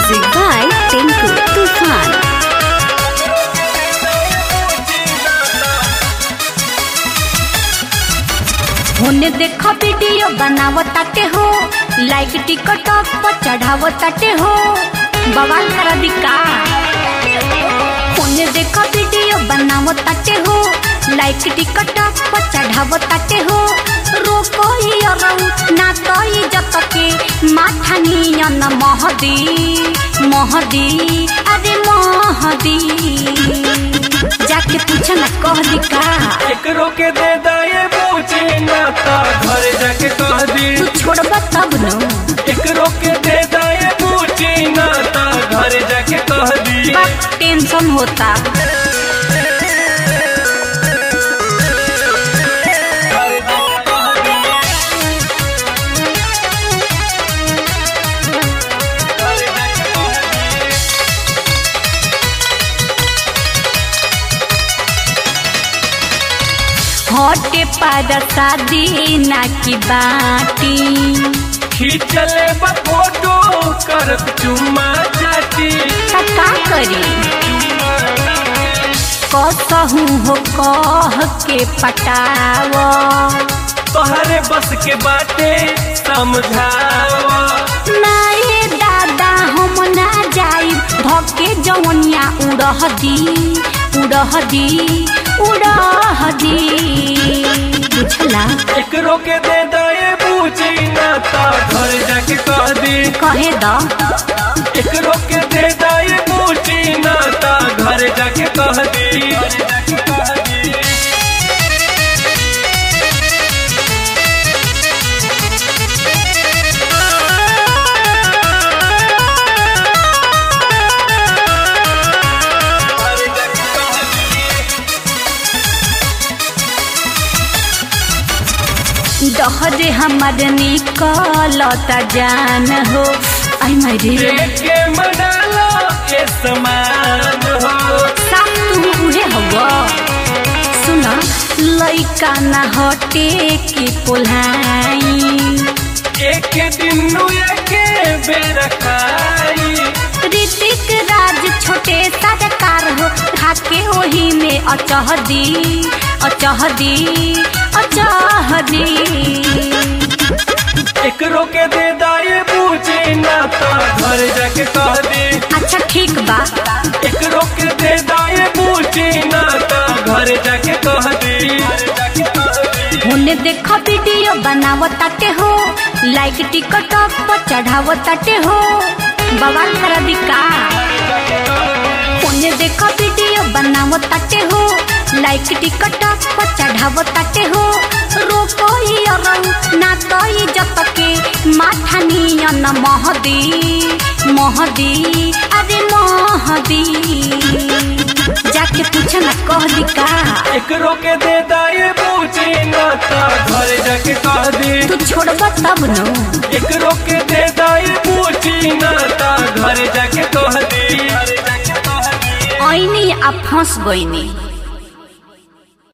Music by Tinku Tufan. होने देखो video बनावो ताटे हो लाइक टिकटॉक पर चढ़ावो ताटे हो बवाल करा दिका होने देखो वीडियो बनावो ताटे हो लाइक टिकटॉक पर चढ़ावो ताटे हो रोको ही अरऊ ना तो इज्जत के माथा नियन महदी महदी अरे महदी जाके पूछ ना कह दिका एकरो के दे दाए पूछे ना ता घर जाके कह दी तू छोड़बा तब न एकरो के दे दाए पूछे ना ता घर जाके कह दी बस टेंशन होता घर जाके कह दी घर जाके कह दी हटे पर शादी ना की बाटी खींचले बा फोटो करत चुम्मा चाटी त का करी कसहू हो कह के पटाव तोहरे बस के बाटे समझावा नाए दादा हम ना जाई धके जवनिया उड़ह दी उड़ह दी उड़ह दी बुझला एकरो के दे दाए पूछी ना ता घर जाके कह दी कहे द एकरो के दे दाए पूछी ना ता घर जाके कह दी घर जाके कह दी डहरे हमर निकलता जान हो आई मारे देखे मनालो ये समान हो साथ तू उहे हवा सुन लइका ना हटे के पोलाई एक दिन के बेर खाई ऋतिक राज छोटे सरकार हो खाके ओही में अचह दी अचह दी अचह दी एकरो के दे दाए पूछे ना ता घर जाके कह दी अच्छा ठीक बा एकरो के दे दाए पूछे ना ता घर जाके कह दी होने देखो वीडियो बनावो ताटे हो लाइक टिकटॉक पर चढ़ावो ताटे हो बवाल करा दिका होने देखो वीडियो बनावो ताटे हो लाइक टिकटॉक पर चढ़ावो ताटे हो रोको ही अरऊ ना तो इज्जत के माथा नियन महदी महदी अरे महदी जाके पूछ ना कह दिका एकरो के दे दाए पूछे ना ता घर जाके कह दी तू छोड़बा तब न एकरो के दे दाए पूछे ना ता घर जाके कह दी ऐनी आ फंस गईनी